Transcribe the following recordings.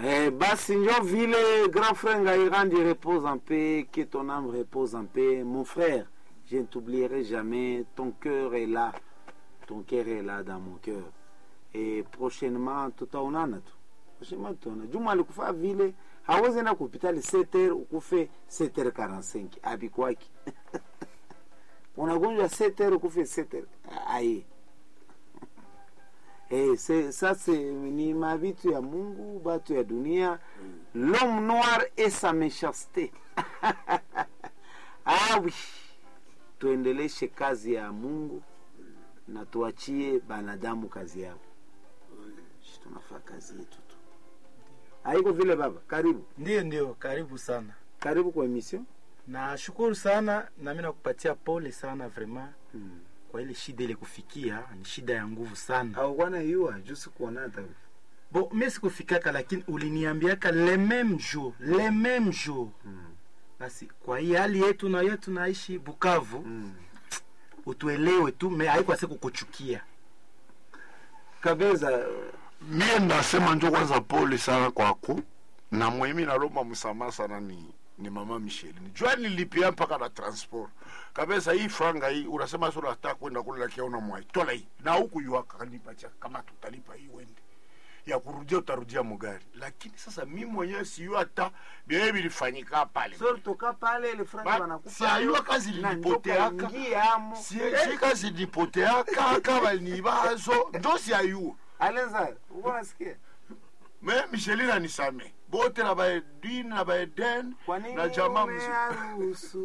Eh, basi njo vile grand frère Ngairandi repose en paix, que ton âme repose en paix. Mon frère, je ne t'oublierai jamais, ton cœur est là, ton cœur est là dans mon cœur. Et prochainement tutaonana tu, prochainement tutaonana. Juma alikufa vile hawezi enda kupitali 7h ukufe 7h45 abikwaki unagonjwa 7h ukufe 7h aye Eh, c'est- ça c'est ni mavitu ya Mungu, batu ya dunia. L'homme noir et sa méchanceté. ah oui, tuendeleshe kazi ya Mungu na tuachie banadamu kazi yao. Shi tunafaa kazi yetu tu. Haiko vile baba. Karibu. Ndiyo, ndio, karibu sana. Karibu kwa emission. Nashukuru sana na mimi nakupatia pole sana vraiment Mm. kwa ile shida ile kufikia, ni shida ya nguvu sana. Au bwana yua jusi kuona hata Bon, mimi sikufikaka, lakini uliniambiaka le même jour, le même jour. Mm. Basi kwa hii hali yetu na yetu naishi Bukavu, Mm. utuelewe tu, me haikuwa siku kuchukia. Kabeza mie ndasema njo kwanza pole sana kwako na mwemi nalomba msamaha sana ni ni mama Micheline jua nilipia mpaka na transport kabisa hii franga hii unasema sio unataka kwenda kule lakini una mwai tola hii na huku yuaka kanipacha kama tutalipa hii wende ya kurudia utarudia mugari lakini sasa mimi mwenyewe siyo hata bia vilifanyika pale sori toka pale ile franga Ba- wanakufa. si ayua kazi na lilipoteaka. njoka ingia amo. si si kazi nipoteaka kama ni bazo ndo si ayua Alenza, uko nasikia? me Micheline anisame bote na baedin na baeden Kwa nini na jamaa mzima umearuhusu?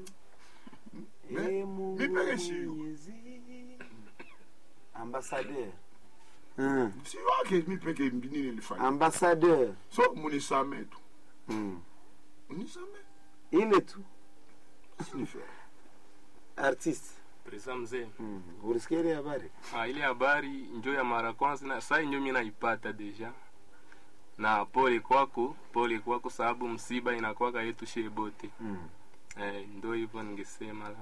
Me- Ee Mungu mi peke siyo. Mwenyezi. Ambassadeur. Mm. si wake mi peke mbini nilifanya Ambassadeur. so munisame tu Mm. unisame Ile tu sinifere artiste. Presa mzee. Mm. Ulisikia ile habari? Ah, ile habari njo ya mara kwanza na sai njo mimi naipata deja. Na pole kwako, pole kwako sababu msiba inakwaka yetu shie bote. Mm. Eh, ndo hivyo ningesema labda.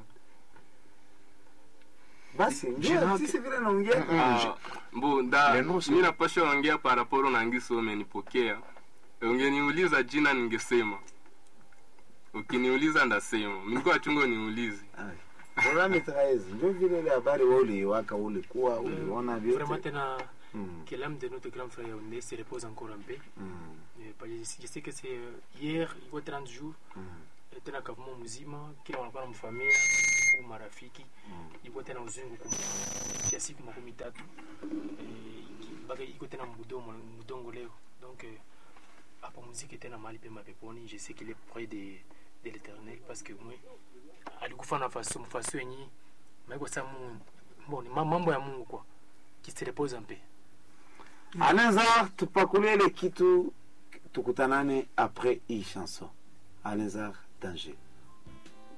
Basi ndio Jina artiste vile naongea. Ah, mbu nda Neno si- mimi napasha ongea paraporo na ngiso umenipokea. Ungeniuliza jina ningesema. Ukiniuliza ndasema. Mimi kwa chungo niulize. Ai. Programme traeze. Ndio vile ile habari wewe uliwaka ulikuwa uliona Vraiment vyote. tena Mm. que l'âme de notre grand frère Yaoundé se repose encore en paix. Mm. Euh, parce que Je sais que c'est euh, hier, il y a 30 jours, Mm. eh, tena kavumo mzima kila wanakuwa na mfamilia au marafiki iko tena uzungu kumia siku makumi tatu eh, iki- mpaka iko tena mudongo mudongo leo donc eh, apumzike tena mahali pema peponi je sais qu'il est près de, de l'éternel parce que mwe alikufa na faso mfaso yenye maiko sa Mungu bon ni ma- mambo ya Mungu kwa qui se repose en paix Alenza, tupakulie ile kitu tukutanane après hii chanson. Alenza, danger.